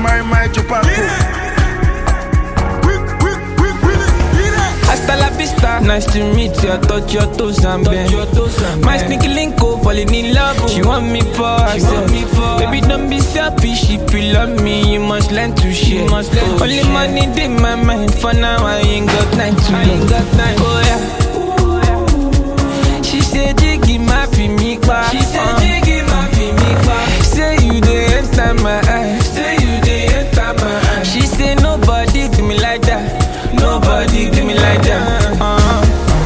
marry my chupaco. Hasta la vista, nice to meet you. I touch your toes and bend. My sneaky link oh, falling in love. She want me for herself. Baby, don't be selfish. If you love me, you must learn to share. Only money in my mind. For now, I ain't got time to love. Oh yeah. She said, Jiggy, my me back. She said, Jiggy, my me back. Say you dey enter my eyes. Say you dey enter my eyes. She say nobody do me like that. Nobody do me like that. Uh-huh.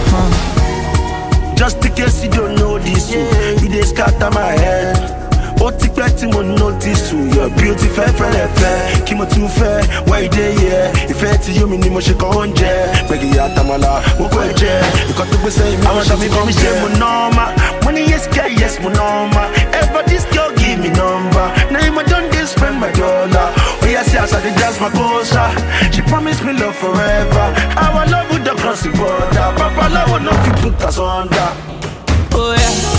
Just in case you don't know this, yeah. you dey scatter my head. Ó ti pẹ́ tí mo notice o, your beauty fẹ́ fẹ́lẹ̀ fẹ́. Kí mo tún fẹ́, wá ìdè yẹ. Ìfẹ́ tí yóò mi ni mo ṣe kàn oúnjẹ. Gbẹ̀gì àtàmàlà, mo kọ́ ẹ jẹ. Nǹkan tó gbèsè mi, àwọn ṣàmì bí mi ṣe mo nọ́ọ̀mà. Mo ní yes girl, yes mo nọ́ọ̀mà. Ever this girl give me number. Na him I don dey spend my dollar. Oya see as I dey dance my kosa. She promise me love forever. Our love would don cross the border. Papa love no fit put us under. Oh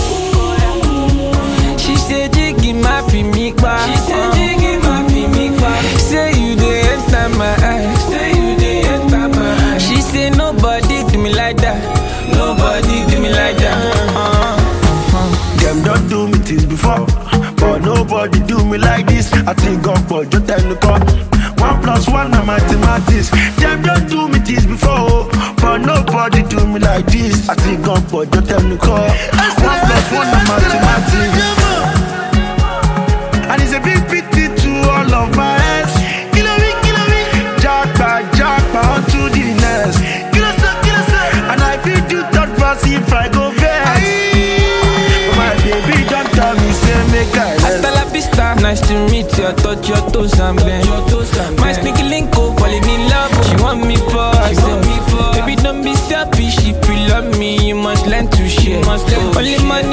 yeah. She said Jiggy my me back. She said Jiggy my me back. Say you dey enter my eyes. Say you dey enter my eyes. She say nobody do me like that. Nobody do me like that. Uh-huh. Them don't do me things before, but nobody do me like this. I think God but just tell the call. One plus one na mathematics. Them don't do me things before, but nobody do me like this. I think God but just tell the call. One plus one na mathematics. And it's a big pity to all of my ex. Kilo me, kilo me. Jackpot, jackpot, on to the next. Kilo so, kilo so. And I feel do third pass if I go best. My baby don't tell me, say make I Hasta la vista, nice to meet you. I touch your toes and bend. My sneaky link oh, falling in love. She want me for herself. Baby, don't be selfish. If you love me, you must learn to share. Only money